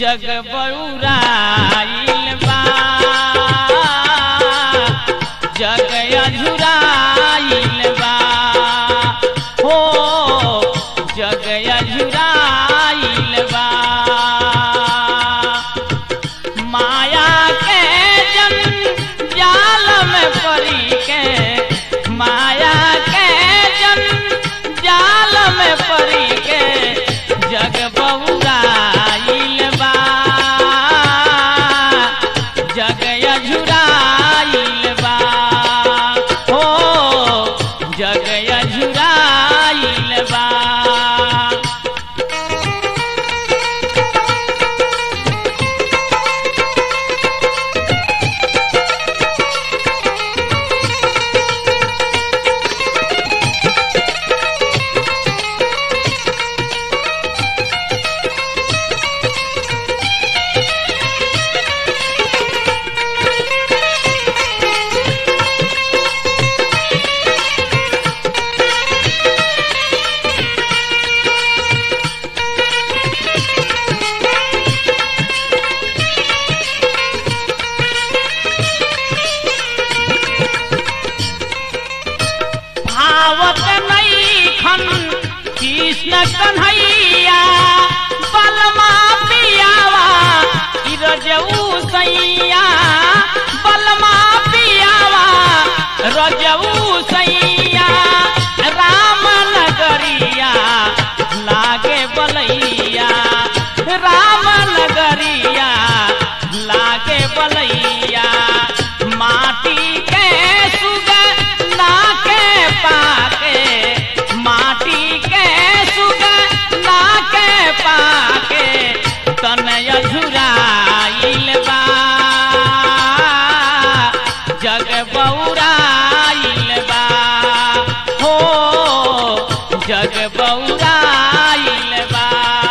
जग बउराइल बा जग अझुराइल बा हो जग अझुराइल बा माया के जन जाल में परी के माया के जन जाल में परी के जग बहुराइल बा जग अझुराइल बा हो जग अझुराइल बा भावत नहीं खन कृष्ण कन्हैया बलमा पियावा रजऊ सैया बलमा पियावा रजऊ सैया राम नगरिया लागे बलैया राम नगरिया लागे बलैया माटी के सुगना के पाके माटी के सुगना के पाके तनय झुराइल बा जग बौराइल बा हो जग बौराइल बा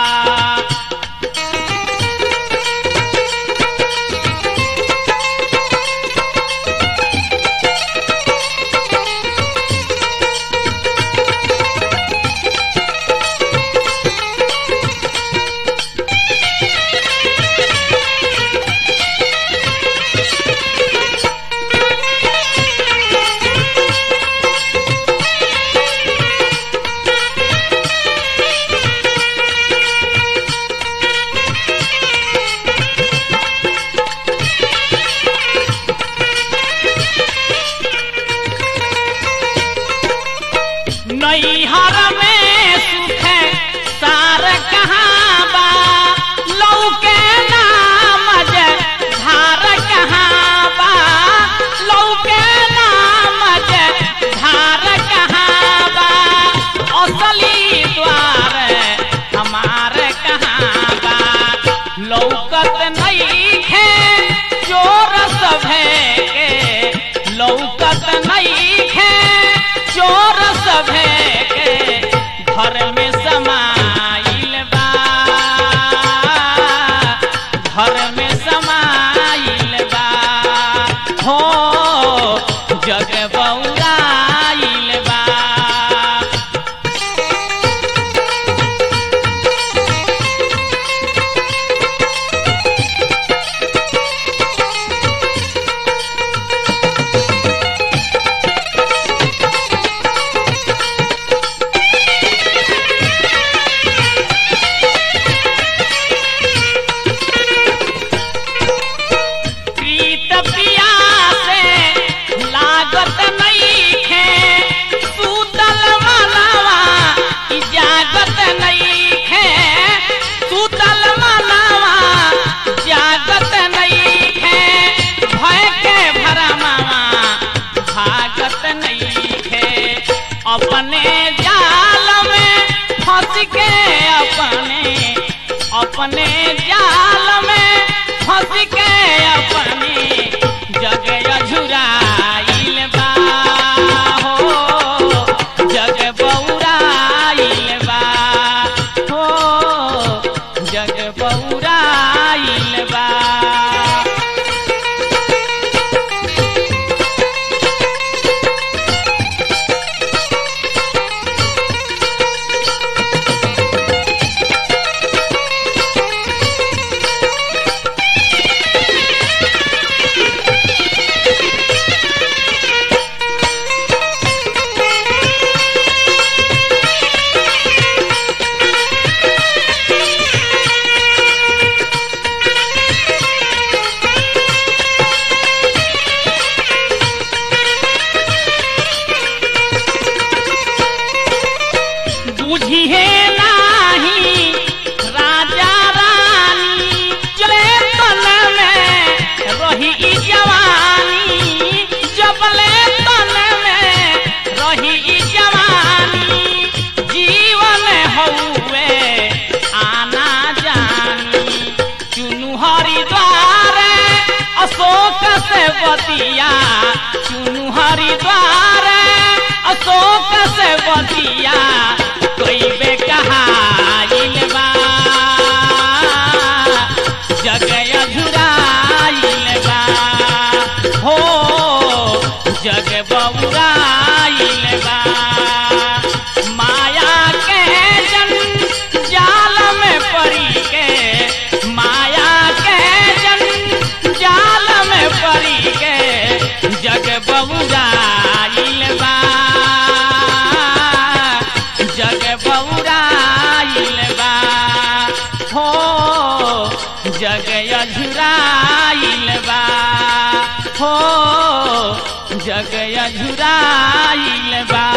नैहर में सुख सार कहाँ बा लौके नाम जे धार कहाँ बा लौके नाम जे धार कहाँ बा असली द्वार हमार कहाँ बा लौकत नहीं खे चोर सभे के लौकत नहीं खे चोर सभे के घर में समाइल बा घर में समाइल बा हो जग बौराइल बा प्रीत पिया से लागत नहीं खे सूतल मनवा ई जागत नहीं खे सूतल मनवा जागत नहीं खे भय के भरमावा भागत नहीं खे अपने जाल में फंस के अपने अपने जाल में फंस के अपने जग अझुराइल बा हो जग बौराइल बा हो जग बौराइल बा से बतिया चुनु हरिद्वार अशोक से बतिया कोई बे कहाइल बा जग अझुराइल बा हो जग बउराइल बा माया के जन जाल में पड़ी के माया के जन जाल में पड़ी के जग बउराइल बा जग बउराइल बा हो जग अझुराइल बा हो जग अझुराइल बा